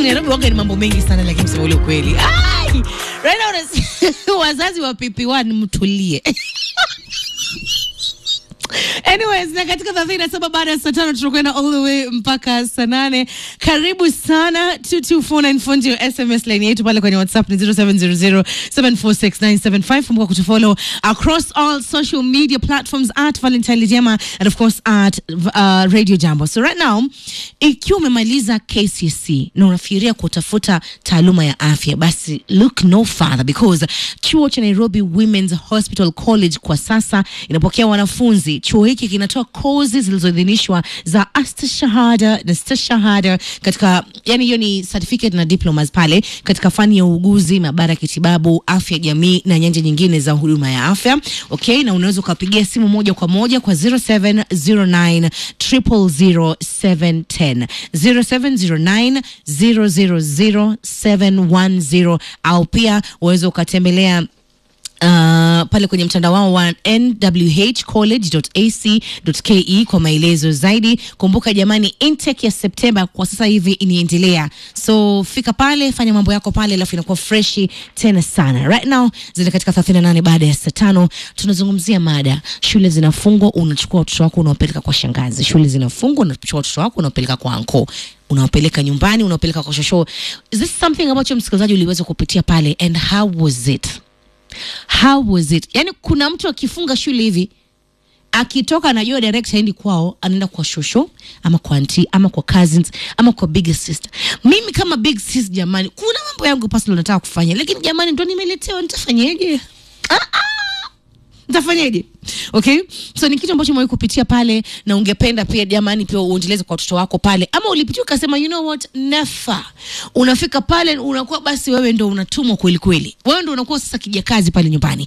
Nairobi waga ni mambo mengi sana, lakini msema ule ukweli. Ai! Right now unasi- wazazi wa PP1 mtulie. Anyways, na katika thelathini na saba baada ya saa tano tutakwenda all the way mpaka saa nane. Karibu sana 22494 ndio SMS line yetu pale kwenye WhatsApp ni 0700746975. Kumbuka kutufollow across all social media platforms at Valentine Lijema and of course at uh, Radio Jambo. So right now ikiwa umemaliza KCSE na unafikiria kutafuta taaluma ya afya, basi look no further because chuo cha Nairobi Women's Hospital College kwa sasa inapokea wanafunzi. Chuo hiki kinatoa kozi zilizoidhinishwa za astashahada na stashahada katika, yani hiyo ni certificate na diplomas pale katika fani ya uuguzi, maabara ya kitibabu, afya jamii na nyanja nyingine za huduma ya afya. Okay, na unaweza ukapigia simu moja kwa moja kwa 0709 000710 0709 000 710 au pia uweza ukatembelea Uh, pale kwenye mtandao wao wa nwhcollege.ac.ke kwa maelezo zaidi. Kumbuka jamani, intake ya Septemba kwa sasa hivi inaendelea, so fika pale, fanya mambo yako pale, alafu inakuwa freshi tena sana. Right now zile katika 38 baada ya saa tano tunazungumzia mada shule zinafungwa, unachukua watoto wako unawapeleka kwa shangazi. Shule zinafungwa, unachukua watoto wako unawapeleka kwa anko unawapeleka nyumbani, unawapeleka kwa shosho. Is this something ambacho msikilizaji uliweza kupitia pale and how was it? How was it? Yani kuna mtu akifunga shule hivi akitoka anajua direct haendi kwao, anaenda kwa shosho ama kwa auntie ama kwa cousins ama kwa big sister. Mimi kama big sis, jamani, kuna mambo yangu personal nataka kufanya, lakini jamani, ndo nimeletewa, nitafanyeje? Ah, ah nitafanyaje? Okay, so ni kitu ambacho umewahi kupitia pale, na ungependa pia jamani, pia uendeleze kwa watoto wako pale, ama ulipitia ukasema, you know what, never. Unafika pale unakuwa basi wewe ndo unatumwa kweli kweli, wewe ndo unakuwa sasa kijakazi pale nyumbani.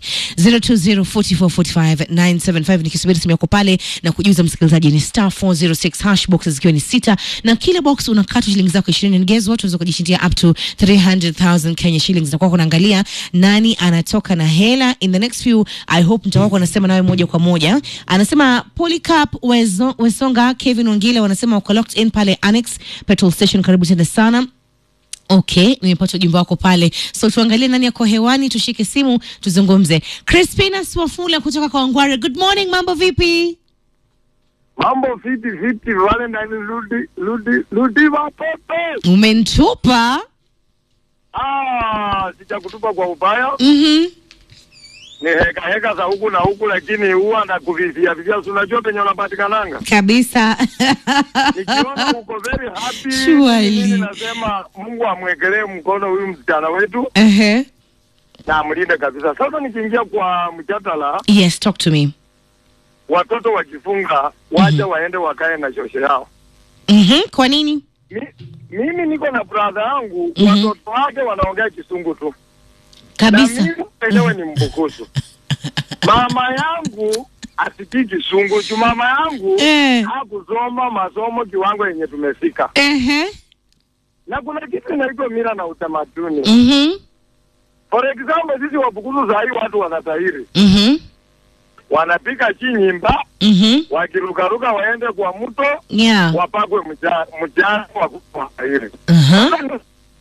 0204445975 nikisubiri simu yako pale na kujuza msikilizaji ni star 406 hash boxes zikiwa ni sita, na kila box unakata shilingi zako 20 and guess what, unaweza kujishindia up to 300,000 Kenya shillings. Na kwa kunaangalia nani anatoka na hela in the next few, I hope mtawako anasema nawe moja kwa moja. Anasema Polycarp Wezo- Wesonga, Kevin Wangile wanasema wako locked in pale Annex petrol station. Karibu tena sana. Okay, nimepata ujumbe wako pale, so tuangalie nani yako hewani, tushike simu tuzungumze. Crispina Swafula kutoka kwa Wangware, good morning, mambo vipi? Mambo vipi vipi, Valentine Ludi Ludi Ludi watoto. Umentupa? Ah, sijakutupa kwa ubaya, Mhm. ni heka heka za huku na huku, lakini huwa nakuvivia vivia, si unajua penye unapatikananga. Kabisa. Nikiona uko very happy, Surely. mimi nasema Mungu amwekelee mkono huyu msichana wetu Ehe. na amlinde kabisa. Sasa nikiingia kwa mjadala, Yes, talk to me. watoto wakifunga wacha waende wakae na shosho yao. Mhm. Kwa nini? Mi, mimi niko na brother yangu Mhm. watoto wake wanaongea kisungu tu Kabisa. na mimi mwenyewe ni mbukusu. Mama yangu asikii kisungu juu mama yangu Eh. hakusoma masomo kiwango yenye tumefika, Ehe. na kuna kitu inaitwa mila na utamaduni. Mhm. For example, sisi Wabukusu saa hii watu wanatahiri, Mhm. wanapika chi nyimba, Mhm. wakirukaruka waende kwa mto Yeah. wapakwe mja- mjana wa tahiri. Uh-huh.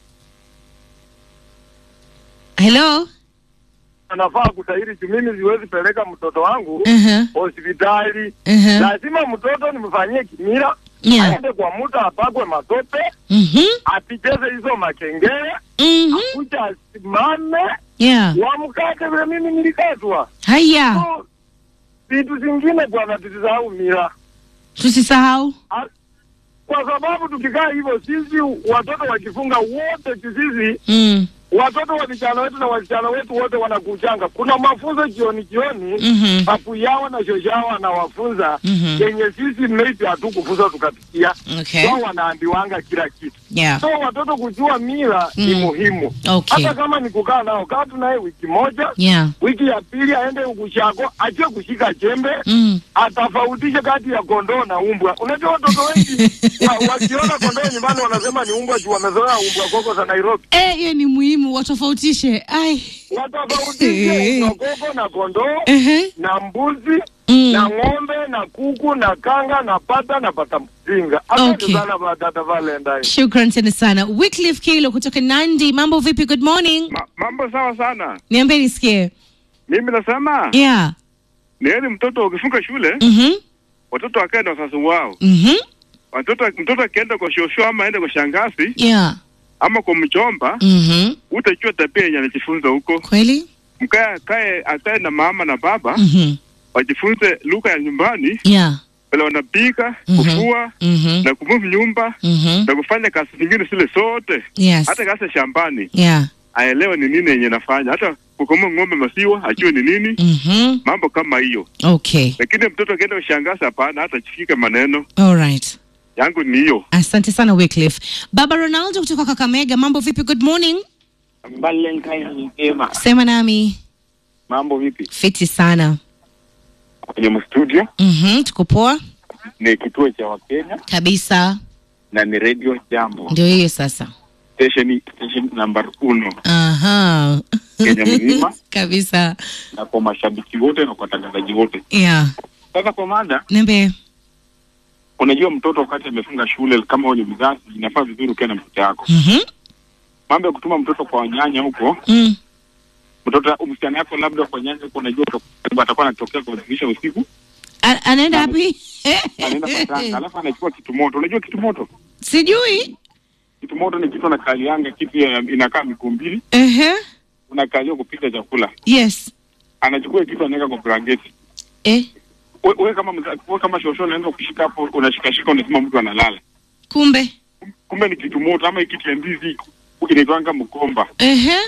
Hello. Anafaa kutahiri juu mimi siwezi peleka mtoto wangu Uh-huh. hospitali. Uh-huh. Lazima mtoto nimfanyie kimila, Yeah. aende kwa mto apakwe matope Mhm. apicheze hizo makengele Mhm. kuja asimame Yeah. wamkate vile mimi nilikatwa. Haya. So, vitu zingine bwana, tusisahau mila, Tusisahau. A- kwa sababu tukikaa hivyo sisi watoto wakifunga wote sisi Mm. watoto wa vijana wetu na wasichana wetu wote wanakuchanga. Kuna mafunzo jioni jioni, Mhm. papu yao na shosho yao anawafunza Mhm. yenye sisi maybe hatukufunza tukapitia, Okay. wao wanaambiwanga kila kitu. Yeah. So watoto kujua mila ni Mm. muhimu. Okay. Hata kama ni kukaa nao, kaa tu naye wiki moja, Yeah. wiki ya pili aende ukushako, achie kushika jembe, Mm. atafautishe kati ya kondoo na umbwa. Unajua watoto wengi wa, wakiona kondoo nyumbani wanasema ni umbwa juu wamezoea umbwa koko za Nairobi. Eh, hiyo ni muhimu watofautishe. Ai. Watafautishe umbwa koko na kondoo Ehe. na mbuzi Mm. na ng'ombe na kuku na kanga na pata na pata mzinga. Asante Okay. sana ba- dada Valentine. Shukran tena sana. Wycliffe Kilo kutoka Nandi, mambo vipi? Good morning. Ma, mambo sawa sana. Niambie nisikie. Mimi nasema Yeah. ni heri mtoto ukifunga shule Mhm. watoto wakae na wazazi wao. Mhm. Watoto mtoto akienda kwa shosho ama aende kwa shangazi Yeah. ama kwa mjomba, Mhm. utajua tabia yenye anajifunza huko. Kweli? Mkae akae akae na mama na baba Mhm. wajifunze lugha ya nyumbani, Yeah. vile wanapika, Mhm. kufua Mhm. na kumove nyumba Mhm. na kufanya kazi zingine zile zote, Yes. hata kazi ya shambani Yeah. aelewe ni nini yenye nafanya, hata kukamua ng'ombe maziwa ajue ni nini, Mhm. mambo kama hiyo. Okay. Lakini mtoto akienda kwa shangazi, hapana, hata chifika maneno All right. yangu ni hiyo. Asante sana Wycliffe. Baba Ronaldo kutoka Kakamega, mambo vipi? Good morning. Valentine njema. Sema nami. Mambo vipi? Fiti sana. Kwenye studio Mhm. Tuko poa ni kituo cha Wakenya kabisa. na ni radio Jambo, Ndio hiyo sasa. station station number uno Aha. Kenya mzima kabisa. na kwa mashabiki wote na kwa watangazaji wote. Yeah. Sasa kwa mada, Niambie. unajua mtoto wakati amefunga shule, kama wewe ni mzazi, inafaa vizuri ukae na mtoto yako. Mhm. Mambo ya kutuma mtoto kwa wanyanya huko, Mm. mtoto msichana yako labda kwa nyanya huko, unajua utakuwa- atakuwa anatokea kwa dirisha usiku, A- Anaenda wapi? anaenda kwa tanga, alafu anachukua kitu moto. Unajua kitu moto? Sijui. Kitu moto ni kitu anakalianga, kitu ya- inakaa miguu mbili, Ehe. unakalia kupika chakula Yes. anachukua kitu anaweka kwa blanketi. Eh. We- Wewe kama mza- wewe kama shosho unaanza kushika hapo, unashikashika, unasema mtu analala, Kumbe. kumbe ni kitu moto, ama hii kitu ya ndizi inaitwanga mkomba. Ehe.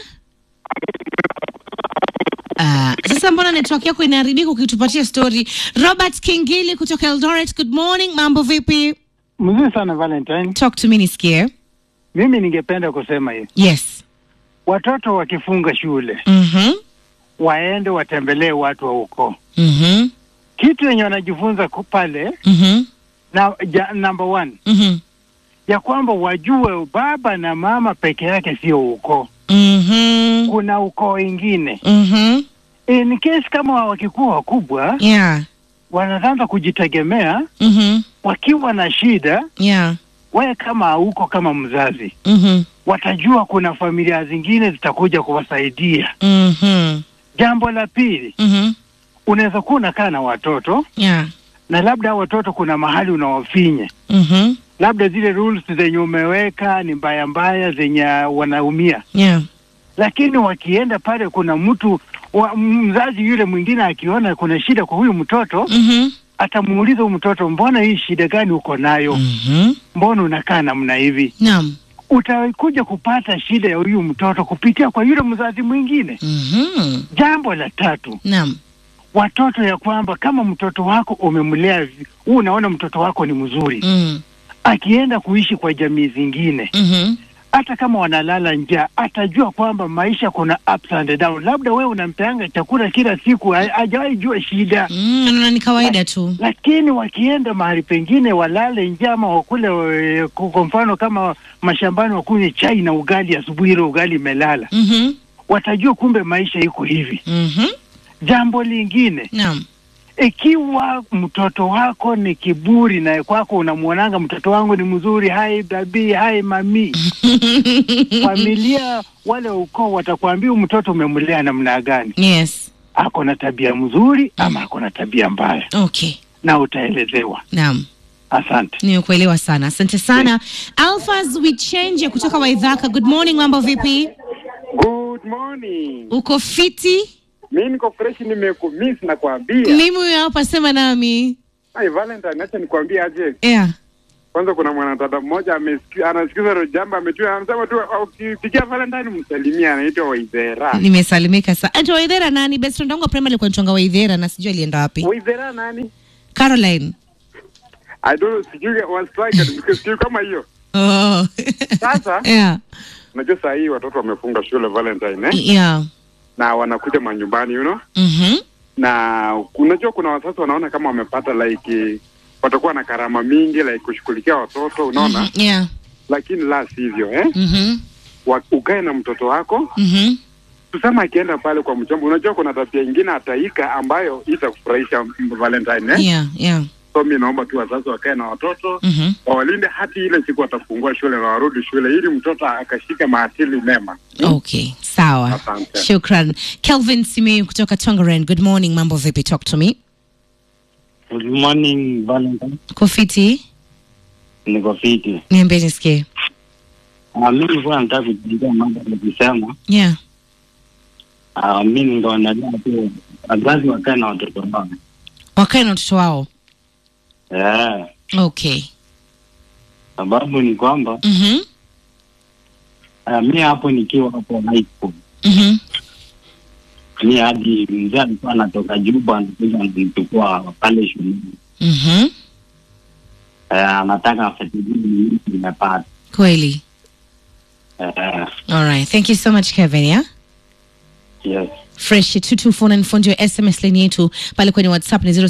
Ah, sasa mbona network yako inaharibika ukitupatia story? Robert Kingili kutoka Eldoret, good morning. Mambo vipi? Mzuri sana Valentine. Talk to me nisikie. Mimi ningependa kusema hivi, Yes. watoto wakifunga shule Mhm. waende watembelee watu wa huko, Mhm. kitu yenye wanajifunza ku- pale Mhm. na ja, number one Mhm. ya kwamba wajue baba na mama peke yake sio ukoo, Mhm. kuna ukoo ingine. Mhm. In case kama wakikuwa wakubwa Yeah. wanaanza kujitegemea, Mhm. wakiwa na shida, Yeah. wewe kama hauko kama mzazi, Mhm. watajua kuna familia zingine zitakuja kuwasaidia. Mhm. Jambo la pili, Mhm. unaweza kuwa unakaa na watoto Yeah. na labda hao watoto kuna mahali unawafinya, Mhm. labda zile rules zenye umeweka ni mbaya mbaya zenye wanaumia, Yeah. lakini wakienda pale, kuna mtu wa, mzazi yule mwingine akiona kuna shida kwa huyu mtoto, Mhm. atamuuliza huyu mtoto, mbona hii shida gani uko nayo? Mhm. Mbona unakaa namna hivi? Naam. Utakuja kupata shida ya huyu mtoto kupitia kwa yule mzazi mwingine. Mhm. Jambo la tatu, Naam. watoto ya kwamba kama mtoto wako umemlea, vi- huu unaona mtoto wako ni mzuri, Mm. akienda kuishi kwa jamii zingine, Mhm. hata kama wanalala njaa, atajua kwamba maisha kuna ups and down. Labda wewe unampeanga chakula kila siku, ha- hajawahi jua shida, Mm, naona ni kawaida tu. lakini wakienda mahali pengine walale njaa ama wakule, eh, kwa kwa mfano kama mashambani, wakunywe chai na ugali asubuhi, ile ugali imelala, Mhm. watajua kumbe maisha iko hivi. Mhm. Jambo lingine Naam. ikiwa mtoto wako ni kiburi na kwako unamwonanga mtoto wangu ni mzuri, hai babi, hai mami, familia wale ukoo watakwambia huyu mtoto umemlea namna gani, Yes. ako na tabia mzuri ama ako na tabia mbaya, Okay. na utaelezewa. Naam. Asante. Nimekuelewa sana. Asante sana. Alphas Wichenje kutoka Waidhaka. Good morning, mambo vipi? Good morning. Uko fiti? Mimi niko fresh, nimekumiss na kuambia. Mimi huyo hapa sema nami. Ai Valentine, acha nikwambie aje. Yeah. Kwanza kuna mwanadada mmoja amesikia anasikiza hilo jambo ametua anasema tu ukipigia Valentine msalimia anaitwa Waidhera. Nimesalimika sana. Ati Waidhera nani? Best friend wangu wa primary alikuwa anaitwa Waidhera na sijui alienda wapi. Waidhera nani? Caroline. I don't sijui was strike because sijui kama hiyo. Oh. Sasa yeah. unajua saa hii watoto wamefunga shule Valentine eh? Yeah. na wanakuja manyumbani you know? Mhm. na unajua kuna wazazi wanaona kama wamepata like watakuwa na karama mingi like kushughulikia watoto unaona Mhm. Yeah. lakini la sivyo eh? Mhm. Wa, ukae na mtoto wako Mhm. tuseme akienda pale kwa mchomba, unajua kuna tabia ingine ataika ambayo itakufurahisha Valentine eh? Yeah, yeah. So mi naomba tu wazazi wakae na watoto Mhm. wawalinde hati ile siku watafungua shule na warudi shule, ili mtoto akashike maadili mema. Okay, sawa. Asante. Shukran. Kelvin Simiyu kutoka Tongaren. Good morning. Mambo vipi? Talk to me. Good morning Valentine. Kofiti, Niko fiti. niambie nisikie. Uh, mi nilikuwa nataka kuchangia mambo nikisema Yeah. uh, mi ningeonelea tu wazazi wakae na watoto wao. Wakae na watoto wao. Yeah. Okay. Sababu ni kwamba Mhm. uh, mi hapo nikiwa hapo high school Mhm. mi hadi mzee alikuwa anatoka Juba anakuja ananichukua pale shuleni Mhm. uh, anataka afuatilie ni nini nimepata. Kweli. Uh, All right. Thank you so much Kevin, yeah? yes. fresh 22494 ndio sms line yetu pale kwenye whatsapp ni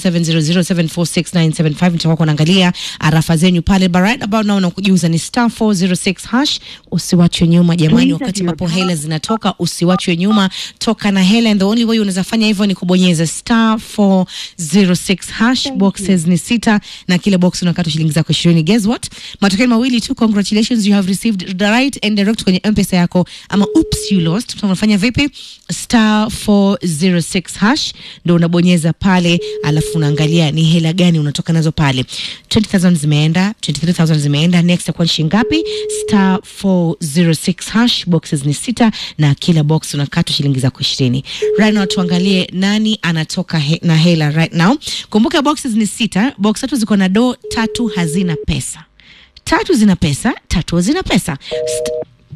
0700746975 nitakuwa kunaangalia arafa zenyu pale but right about now nakujuza ni star 406 hash usiwachwe nyuma jamani wakati ambapo hela zinatoka usiwachwe nyuma toka na hela and the only way unaweza fanya hivyo ni kubonyeza star 406 hash boxes ni sita na kila box unakata shilingi zako 20 guess what matokeo ni mawili tu congratulations you have received the right and direct kwenye mpesa yako ama oops you lost so unafanya vipi star 406 hash ndo unabonyeza pale alafu unaangalia ni hela gani unatoka nazo pale 20000 zimeenda 23000 zimeenda next akuwa ni shilingi ngapi star 406 hash boxes ni sita na kila box unakatwa shilingi zako 20 right now tuangalie nani anatoka he, na hela right now kumbuka boxes ni sita box tatu ziko na do tatu hazina pesa tatu zina pesa tatu hazina pesa St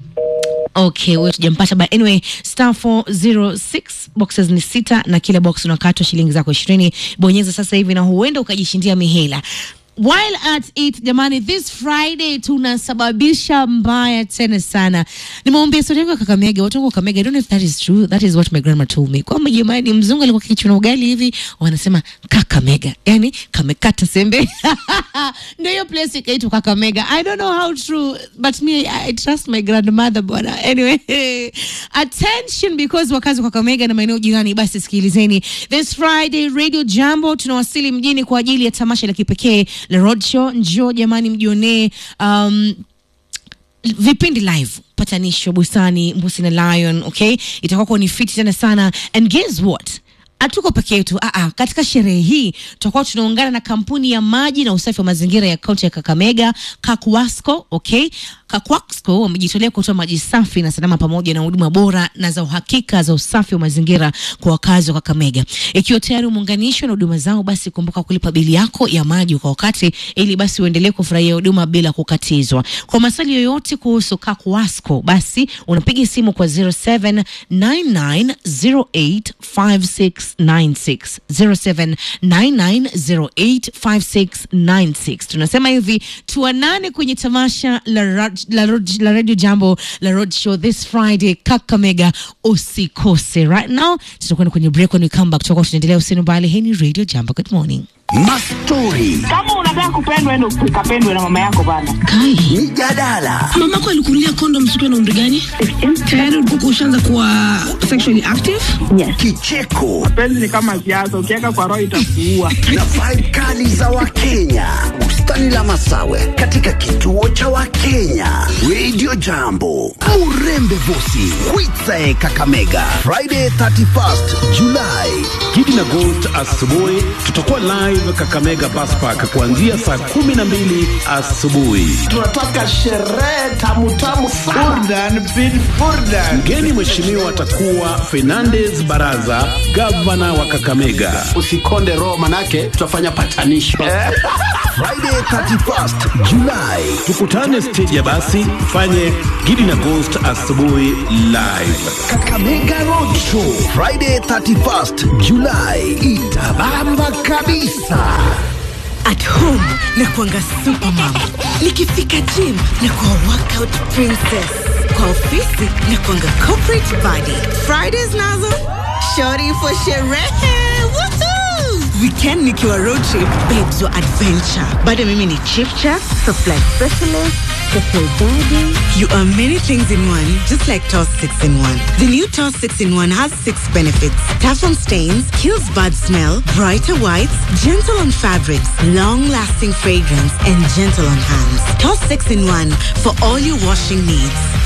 okay huyo tujampata but anyway star 406 boxes ni sita na kila box unakatwa shilingi zako ishirini bonyeza sasa hivi na huenda ukajishindia mihela while at it jamani this friday tunasababisha mbaya tena sana nimeombea stori yangu ya kakamega watu wangu wa kakamega i don't know if that is true that is what my grandma told me kwamba jamani mzungu alikuwa kichuna ugali hivi wanasema kakamega yani kamekata sembe ndio hiyo place ikaitwa kakamega i don't know how true but me i, I trust my grandmother bwana anyway attention because wakazi wa kakamega na maeneo jirani basi sikilizeni this friday radio jambo tunawasili mjini kwa ajili ya tamasha la kipekee la roadshow njoo jamani mjionee um, vipindi live patanisho busani mbusi na lion okay itakuwa kuwa ni fiti tena sana and guess what hatuko peke yetu Aa, katika sherehe hii tutakuwa tunaungana na kampuni ya maji na usafi wa mazingira ya kaunti ya kakamega kakwasco okay kakwasco wamejitolea kutoa maji safi na salama pamoja na huduma bora na za uhakika za usafi wa mazingira kwa wakazi wa kakamega ikiwa tayari umeunganishwa na huduma zao basi kumbuka kulipa bili yako ya maji kwa wakati ili basi uendelee kufurahia huduma bila kukatizwa kwa maswali yoyote kuhusu kakwasco basi unapiga simu kwa 0799085696 0799085696 tunasema hivi tuanane kwenye tamasha la, rad- la, rad- la radio jambo la road show this friday kakamega usikose right now tutakwenda kwenye break when we come back tutakuwa tunaendelea usini mbali hii ni radio jambo good morning Mastori, kama unataka kupendwa ende ukapendwe na mama yako bana kai mijadala, mamako alikunulia kondom siku na umri gani tayari ulikuwa ushaanza kuwa sexually active kicheko penzi ni kama siasa ukiweka kwa roho itakuua na vibe kali za Wakenya. Bustani la Masawe katika kituo cha Wakenya. Radio Jambo, Murembe Vosi, Kwitsae Kakamega, Friday 31st July. Gidi na Ghost asubuhi tutakuwa live Kakamega Bus Park kuanzia saa kumi na mbili asubuhi. tunataka sherehe tamutamu sana Mgeni mheshimiwa atakuwa Fernandez Baraza, gavana wa Kakamega. usikonde roho manake tutafanya patanisho Friday 31st July. Tukutane stage ya basi, tufanye Gidi na Ghost asubuhi live. Kakamega Road Show Friday 31st July. Itabamba kabisa. At home na kuanga supermom, nikifika gym na kuwa workout princess, kwa ofisi na kuanga corporate body. Fridays nazo shorty for sherehe. Woohoo! Weekend nikiwa road trip, babes wa adventure. Bado mimi ni chief chef, supply specialist, Triple body. You are many things in one, just like Toss 6 in 1. The new Toss 6 in 1 has six benefits. Tough on stains, kills bad smell, brighter whites, gentle on fabrics, long-lasting fragrance, and gentle on hands. Toss 6 in 1 for all your washing needs.